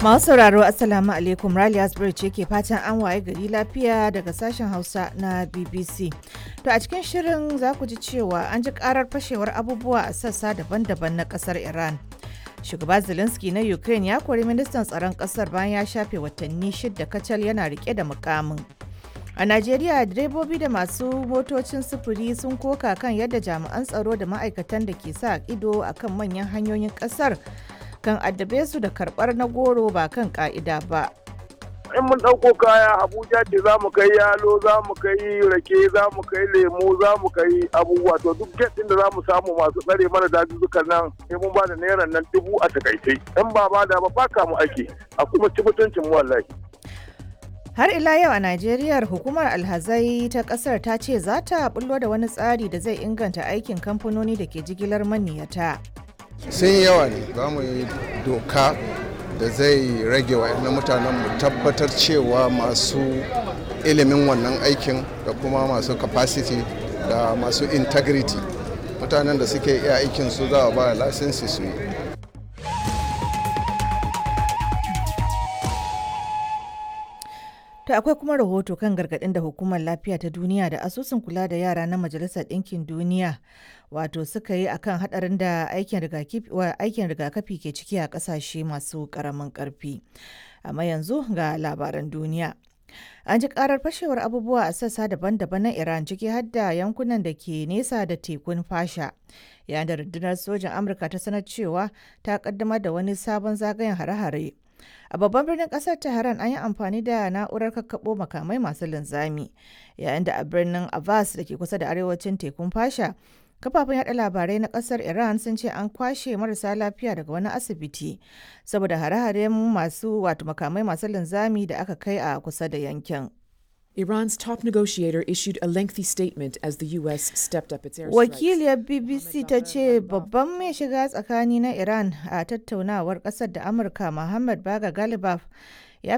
Masu sauraro Assalamu alaikum Raliya Asbury ce ke fatan an waye gari lafiya daga sashen Hausa na BBC. To a cikin shirin za ku ji cewa an ji karar fashewar abubuwa a sassa daban-daban na kasar Iran. Shugaba Zelensky na Ukraine ya kori ministan tsaron kasar bayan ya shafe watanni shidda kacal yana rike da mukamin. A Najeriya direbobi da masu motocin sufuri sun koka kan yadda jami'an tsaro da ma'aikatan da ke sa ido akan manyan hanyoyin kasar kan addabe su da karbar na goro ba kan ka'ida ba. in mun ɗauko kaya abuja ce za mu kai yalo za mu kai rake za mu kai lemu za mu kai abubuwa to duk get ɗin da za mu samu masu tsare mana dazuzzukan nan sai mun ba da naira nan dubu a takaice in ba ba da ba baka mu ake a kuma ci mutuncin mu wallahi Har ila yau a Najeriya hukumar alhazai ta kasar ta ce za ta bullo da wani tsari da zai inganta aikin kamfanoni da ke jigilar maniyata. sun yawa ne za mu yi doka da zai rage wa mutanen mu tabbatar cewa masu ilimin wannan aikin da kuma masu capacity da masu integrity mutanen da suke iya aikin su za a ba lasinsi su yi To akwai kuma rahoto kan gargaɗin da hukumar lafiya ta duniya da asusun kula da yara na majalisar ɗinkin duniya wato suka yi akan haɗarin da aikin rigakafi ke ciki a ƙasashe masu ƙaramin ƙarfi. Amma yanzu ga labaran duniya. An ji karar fashewar abubuwa a sassa daban-daban na Iran ciki har da yankunan da ke nesa da tekun fasha. Yayin da rundunar sojan Amurka ta sanar cewa ta kaddamar da wani sabon zagayen hare-hare. A babban birnin kasar Tehran an yi amfani da na'urar kakkaɓo makamai masu linzami, yayin da a birnin Abbas da ke kusa da arewacin tekun fasha, kafafen yada labarai na kasar Iran sun ce an kwashe marasa lafiya daga wani asibiti saboda hare-haren masu wato makamai masu linzami da aka kai a kusa da yankin. Iran's top negotiator issued a lengthy statement as the U.S. stepped up its airstrikes. Wakiliyar BBC ta ce babban mai shiga tsakani na Iran a tattaunawar ƙasar da Amurka Muhammad Baga Galibaf